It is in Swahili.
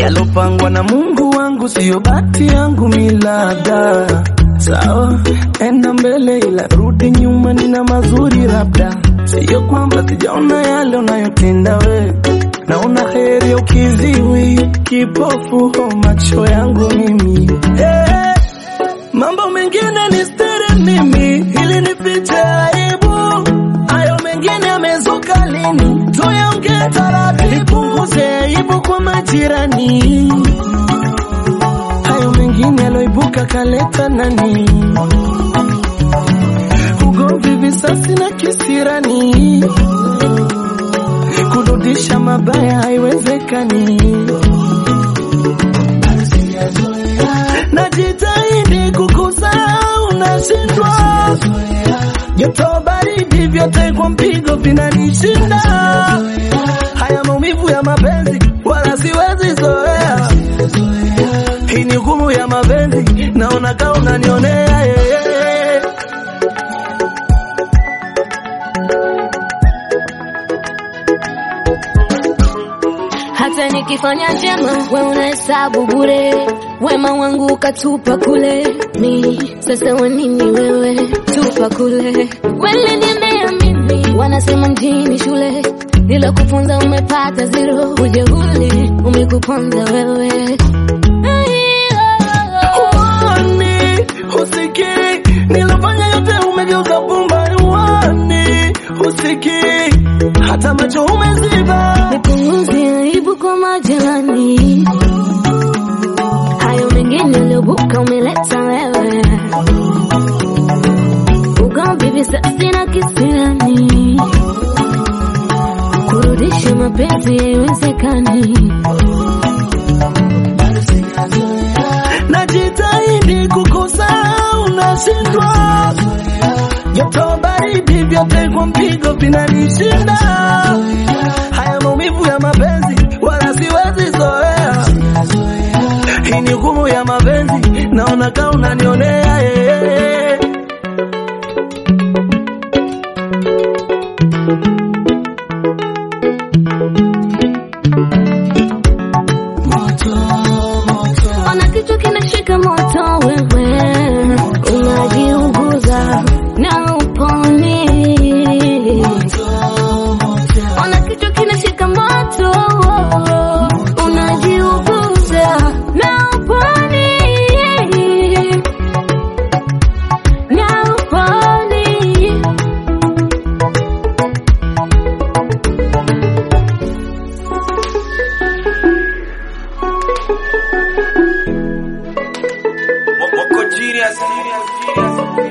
yalopangwa na Mungu wangu, siyo bahati yangu milada. Sawa, enda mbele, ila rudi nyuma, nina mazuri labda. Siyo kwamba sijaona yale unayotenda we, naona heri ya ukiziwi, kipofu ho macho yangu mimi hey. Mambo mengine ni stiri mimi, ili nifiche aibu. Hayo mengine yamezuka lini? Tuyaongee taratibu, nipunguze aibu kwa majirani. Hayo mengine yaloibuka kaleta nani? Ugomvi, visasi na kisirani, kurudisha mabaya haiwezekani. Najitahidi kukusahau, nashindwa. Joto baridi vyote kwa mpigo vinanishinda. Haya maumivu ya mapenzi wala siwezi zoea. Hii ni hukumu ya mapenzi, naona kama unanionea yeah, yeah. hata nikifanya njema we unahesabu bure wema wangu ukatupa kule ni sasa wanini wewe tupa kule kweli nimeamini wanasema mjini shule ila kufunza umepata zero ujeuli umekuponza wewe Uoni, usikii, nilofanya yote umegeuka pumba. Uoni, usikii, hata macho umeziba. nipunguze aibu kwa majirani hayo mengine uliobuka umeleta wewe ugomvi visasi na kisirani kurudisha mapenzi haiwezekani Najitahidi kukusahau, nashindwa. Joto baridi vyote kwa mpigo vinanishinda. Haya maumivu ya mapenzi wala siwezi zoea. Hii ni hukumu ya mapenzi, naona kama unanionea yeah. ona kichwa kinashika moto wewe unajiuguza na uponi ona kichwa kinashika moto unajiuguza na uponi na uponi Moko genius.